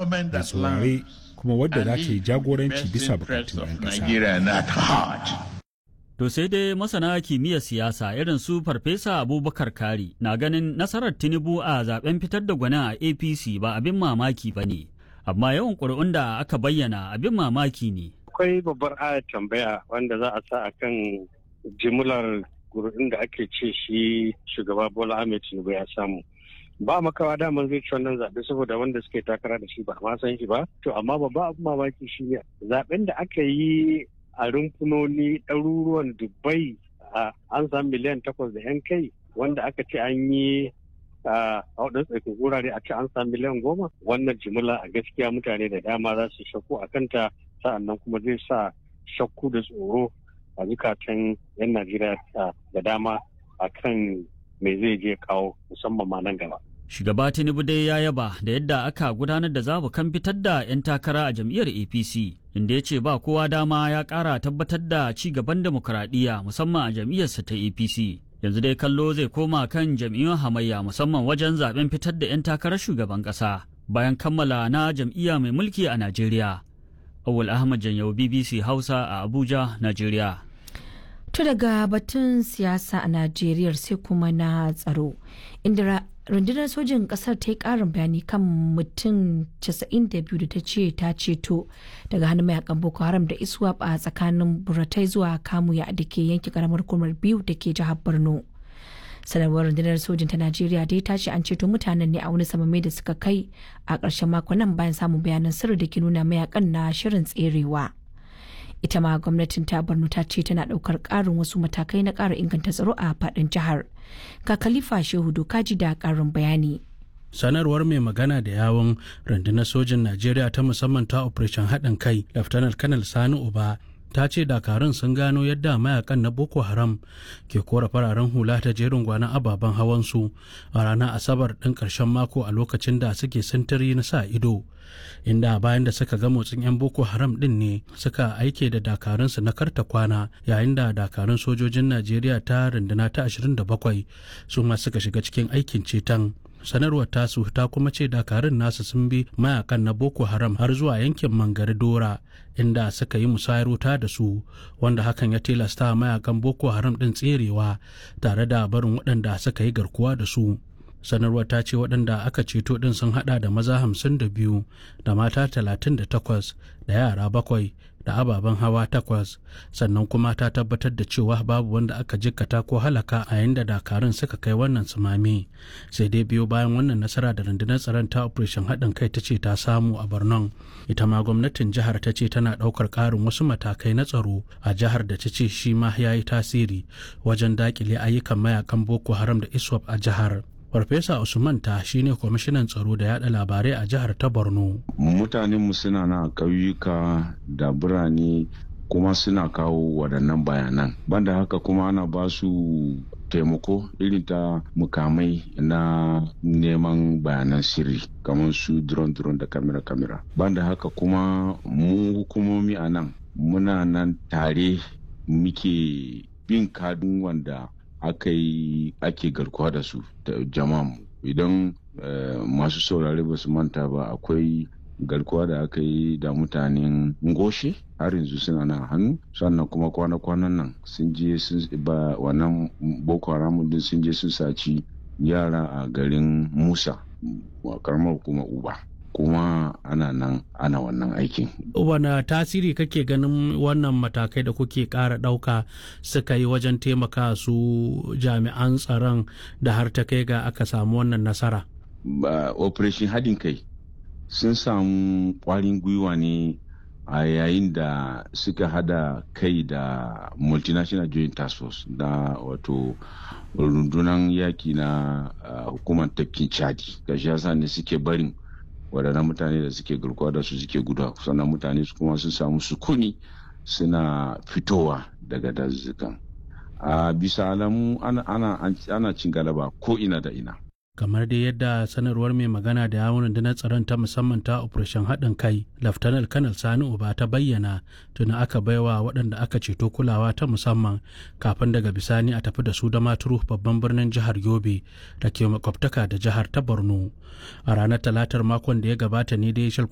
mai saurare kuma wadda za ta yi jagoranci bisa bukatun 'yan ƙasa. To sai dai masana kimiyyar siyasa irin su Farfesa Abubakar Kari na ganin nasarar Tinubu a zaben fitar da gwanin a APC ba abin mamaki ba ne, amma yawan ƙuri'un da aka bayyana abin mamaki ne. Akwai babbar ayar tambaya wanda za a sa a kan jimlar ƙuri'un da ake ce shi shugaba Bola Ahmed Tinubu ya samu. Ba makawa daman zai ci wannan zaɓe saboda wanda suke takara da shi ba ma san shi ba. To amma babba abin mamaki shi ne zaɓen da aka yi a rumfunoni ɗaruruwan dubai an samu miliyan takwas da yan kai wanda aka ce an yi a waɗansu tsakin wurare a ce an samu miliyan goma wannan jimila a gaskiya mutane da dama za su shakku a kanta sa'annan kuma zai sa shakku da tsoro a zukatan yan najeriya da dama a kan me zai je kawo musamman ma nan gaba Shugaba Tinubu dai ya yaba da yadda aka gudanar da zabukan fitar da 'yan takara a jam'iyyar APC, inda ya ce ba kowa dama ya ƙara tabbatar da ci gaban demokuraɗiyya musamman a jam'iyyarsa ta APC. Yanzu dai kallo zai koma kan jam'iyyun hamayya musamman wajen zaben fitar da 'yan takarar shugaban ƙasa bayan kammala na jam'iyya mai mulki a Najeriya. Awul Ahmad Janyau BBC Hausa a Abuja, Najeriya. To daga batun siyasa a Najeriya sai kuma na tsaro, inda rundunar sojin kasar ta yi karin bayani kan mutum 92 da ta ce ta ceto daga hannun mayakan boko haram da iswap a tsakanin buratai zuwa kamuya da ke yanki karamar kumar biyu da ke jihar borno sanarwar rundunar sojin ta najeriya dai ta ce an ceto mutanen ne a wani samame da suka kai a ƙarshen makon nan bayan samun bayanan sirri da ke nuna mayakan na shirin tserewa. ita ma gwamnatin ta borno ta ce tana daukar karin wasu matakai na kara inganta tsaro a fadin jihar ga khalifa shehu dokaji da karin bayani sanarwar mai magana da yawon rundunar sojin najeriya ta musamman ta operation haɗin kai laftanar kanal sani uba ta ce dakarun sun gano yadda mayakan na boko haram ke kora fararen hula ta jerin gwanon ababen hawansu a ranar asabar ɗin ƙarshen mako a lokacin da suke sintiri na sa ido inda bayan da suka ga motsin 'yan boko haram ɗin ne suka aike da dakarunsu na karta kwana yayin da dakarun sojojin najeriya ta runduna ta 27 su ma suka shiga cikin aikin ceton sanarwar tasu ta kuma ce dakarun nasu sun bi mayakan na boko haram har zuwa yankin mangari dora inda suka yi musayar wuta da su wanda hakan ya tilasta mayakan boko haram din tserewa tare da barin waɗanda suka yi garkuwa da su sanarwar ta ce waɗanda aka ceto ɗin sun haɗa da maza hamsin da biyu da mata talatin da takwas da yara bakwai da ababen hawa takwas sannan kuma ta tabbatar da cewa babu wanda aka jikkata ko halaka a yayin da dakarun suka kai wannan sumame sai dai biyo bayan wannan nasara da rundunar tsaron ta operation haɗin kai ta ce ta samu a borno ita ma gwamnatin jihar ta ce tana ɗaukar ƙarin wasu matakai na tsaro a jihar da ta ce shi ma ya yi tasiri wajen daƙile ayyukan mayakan boko haram da iswap a jihar Farfesa Usman ta shine kwamishinan tsaro da yada labarai a jihar ta Borno. Mutanenmu suna na ƙauyuka da birane kuma suna kawo waɗannan bayanan. Banda haka kuma ana ba su taimako irin ta mukamai na neman bayanan sirri kamar su drone-drone da kamera-kamera. Banda haka kuma mu hukumomi a nan muna nan tare muke bin kadun wanda aka yi ake garkuwa da su da jama'a idan masu saurare ba su manta ba akwai garkuwa da aka yi da mutanen ngoshe har yanzu suna nan hannu sannan kuma kwana-kwanan nan sun je sun ba wannan boko haram din sun je sun saci yara a garin musa karamar hukumar uba kuma ana nan ana wannan aikin. Wane tasiri kake ganin wannan matakai da kuke ƙara ɗauka suka yi wajen taimaka su jami'an tsaron da har ta kai ga aka samu wannan nasara? Ba, operation haɗin kai sun samu ƙwarin gwiwa ne a yayin da suka hada kai da multinational joint task force na wato rundunar yaki na uh, hukumar tafkin chadi ga shi yasa ne suke barin waɗannan mutane da suke garkuwa da su suke guda sannan mutane su kuma sun samu sukuni suna fitowa daga dazuzzukan a bisa alamu ana cin galaba ko ina da ina kamar dai yadda sanarwar mai magana da yawon rundunar tsaron ta musamman ta operation haɗin kai laftanar kanal sani uba ta bayyana tuni aka baiwa waɗanda aka ceto kulawa ta musamman kafin daga bisani a tafi da su da maturu babban birnin jihar yobe da ke makwabtaka da jihar ta borno a ranar talatar makon da ya gabata ne dai